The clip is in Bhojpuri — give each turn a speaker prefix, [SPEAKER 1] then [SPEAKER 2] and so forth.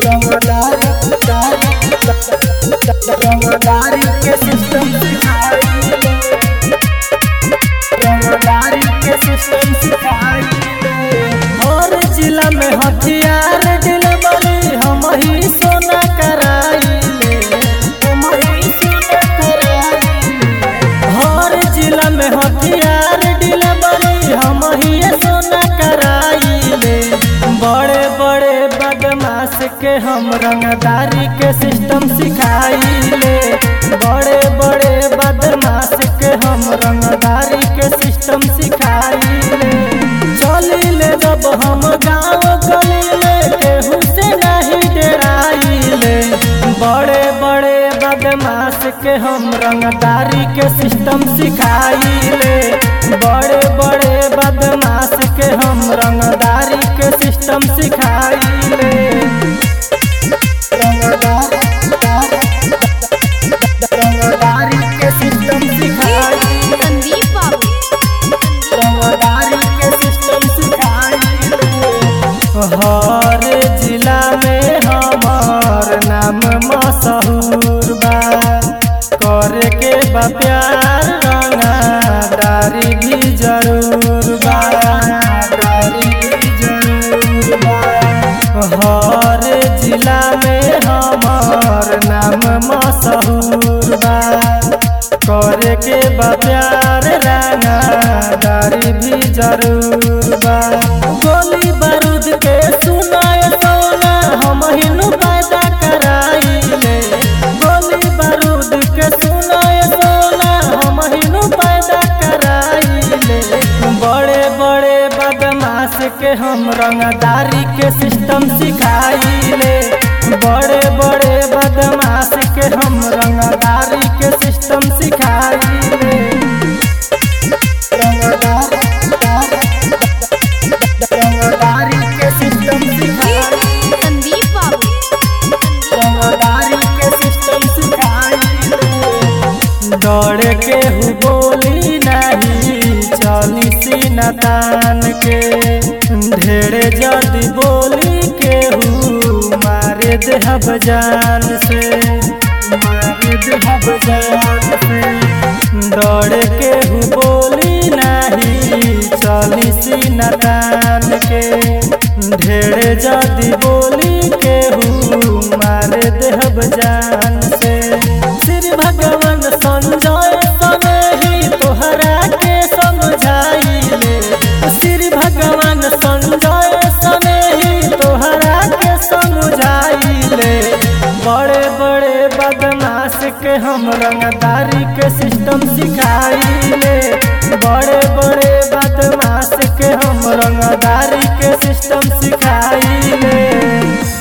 [SPEAKER 1] रंगदारी रंगदारी के सिस्टम सिखाइले रंगदारी के सिस्टम सिखाइले हर जिला में हथियार डिलवरी हम ही सोना कराइले हम ही सोना कराइले हर जिला में हथियार डिलवरी हम ही सोना कराइले बड़े बड़े बदमाश के हम रंगदारी के सिस्टम सिखाइले बड़े बड़े बदमाश के हम रंगदारी के सिस्टम सिखाइले चलिले जब हम गाँव गलिले केहू से नहीं डराइले बड़े बड़े बदमाश के हम रंगदारी के सिस्टम सिखाइले बड़े बड़े बदमाश के हम रंगदारी के सिस्टम सिखाइले रंगदारी के सिस्टम सिखाइले
[SPEAKER 2] संदीप बाबू
[SPEAKER 1] रंगदारी के सिस्टम सिखाइले हर जिला में हमार नाम मशहूर बा करे के बा प्यार रंगदारी भी जरूर बा रंगदारी भी जरूर बा हर जिला में हमार नाम मशहूर बा करे के बा प्यार रंगदारी भी जरूर बा गोली बारूद के सुनाए सोना हम हिनु पैदा कराइले गोली बारूद के सुनाए सोना हम हिनु पैदा कराइले बड़े बड़े बदमाश के हम रंगदारी के सिस्टम सिखाइले बड़े बड़े बदमाश के हम रंगदारी के सिस्टम सिखाइले रंगदारी के सिस्टम सिखाइले
[SPEAKER 2] संदीप बाबू
[SPEAKER 1] रंगदारी के सिस्टम सिखाइले डर के हु बोली नहीं चली सीना तान के ढेरे जल्दी बोली के हु मारे देहब जान से मारे देहब जान से डर के हु बोली नहीं चली सीना तान के ढेरे जल्दी बोली के हु मारे देहब जान से श्री भगवान संजय सने ही तोहरा के समझाइले श्री भगवान संजय सने ही तोहरा के समझाइले बड़े बड़े बदमाश के हम रंगदारी के सिस्टम सिखाइले बड़े बड़े बदमाश के हम रंगदारी के सिस्टम सिखाइले